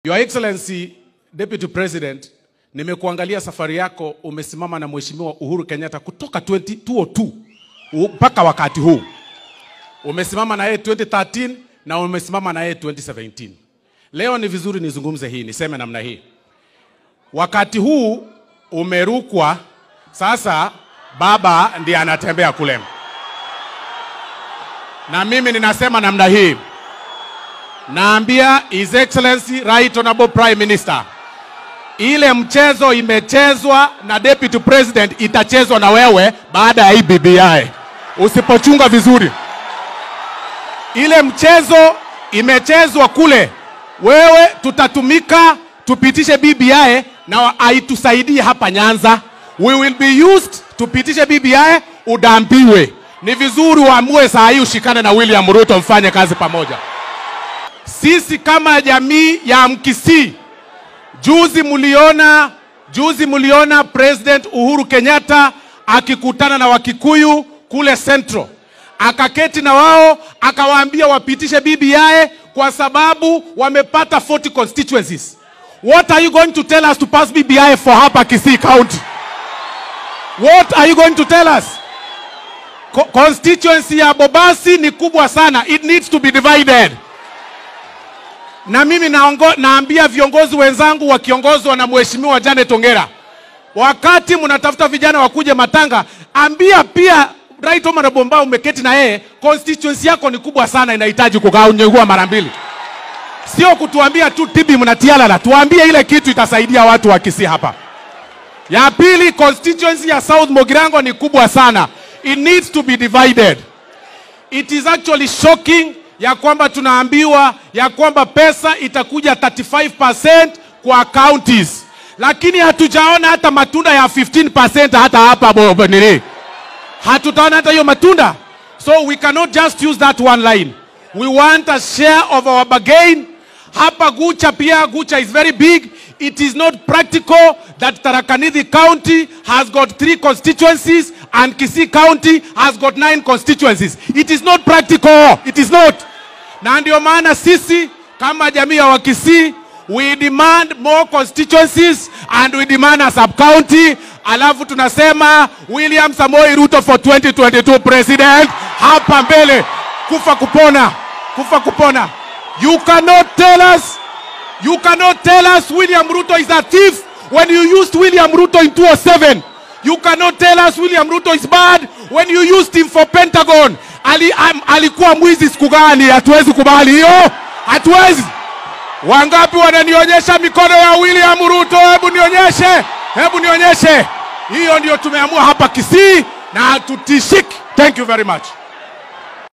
Your Excellency Deputy President, nimekuangalia safari yako, umesimama na Mheshimiwa Uhuru Kenyatta kutoka 20, 2002 mpaka wakati huu. Umesimama na yeye 2013 na umesimama na yeye 2017. Leo ni vizuri nizungumze hii, niseme namna hii. Wakati huu umerukwa, sasa baba ndiye anatembea kule, na mimi ninasema namna hii, naambia His Excellency Right Honorable Prime Minister, ile mchezo imechezwa na Deputy President itachezwa na wewe baada ya hii BBI, usipochunga vizuri. Ile mchezo imechezwa kule, wewe tutatumika tupitishe BBI na haitusaidie hapa Nyanza. We will be used tupitishe BBI, udambiwe. Ni vizuri uamue saa hii ushikane na William Ruto, mfanye kazi pamoja. Sisi kama jamii ya Mkisii, juzi muliona, juzi muliona President Uhuru Kenyatta akikutana na Wakikuyu kule Central, akaketi na wao akawaambia wapitishe BBI kwa sababu wamepata 40 constituencies. What are you going to tell us to pass BBI for hapa Kisii County? What are you going to tell us? Co constituency ya Bobasi ni kubwa sana. It needs to be divided. Na mimi naongo, naambia viongozi wenzangu wakiongozwa na Mheshimiwa Janet Ongera, wakati mnatafuta vijana wakuje Matanga, ambia pia Right Honorable Mbao umeketi na yeye, constituency yako ni kubwa sana, inahitaji kugawanywa mara mbili sio kutuambia tu tibi mnatialala, tuambie ile kitu itasaidia watu wa Kisii hapa. Ya pili, constituency ya South Mogirango ni kubwa sana, it needs to be divided. It is actually shocking ya kwamba tunaambiwa ya kwamba pesa itakuja 35% kwa counties, lakini hatujaona hata matunda ya 15% hata hapa bo- nini, hatutaona hata hiyo matunda. So we cannot just use that one line. We want a share of our bargain. Hapa Gucha pia, Gucha is very big. It is not practical that Tarakanidhi County has got three constituencies and Kisii County has got nine constituencies. It is not practical. It is not. Na ndio maana sisi kama jamii ya Wakisii we demand more constituencies and we demand a sub county alafu tunasema William Samoei Ruto for 2022 president hapa mbele kufa kupona kufa kupona you cannot tell us you cannot tell us William Ruto is a thief when you used William Ruto in 2007 you cannot tell us William Ruto is bad when you used him for Pentagon Ali, am, alikuwa mwizi siku gani hatuwezi kubali hiyo hatuwezi wangapi wananionyesha mikono ya William Ruto hebu nionyeshe hebu nionyeshe hiyo ndio tumeamua hapa Kisii na tutishiki thank you very much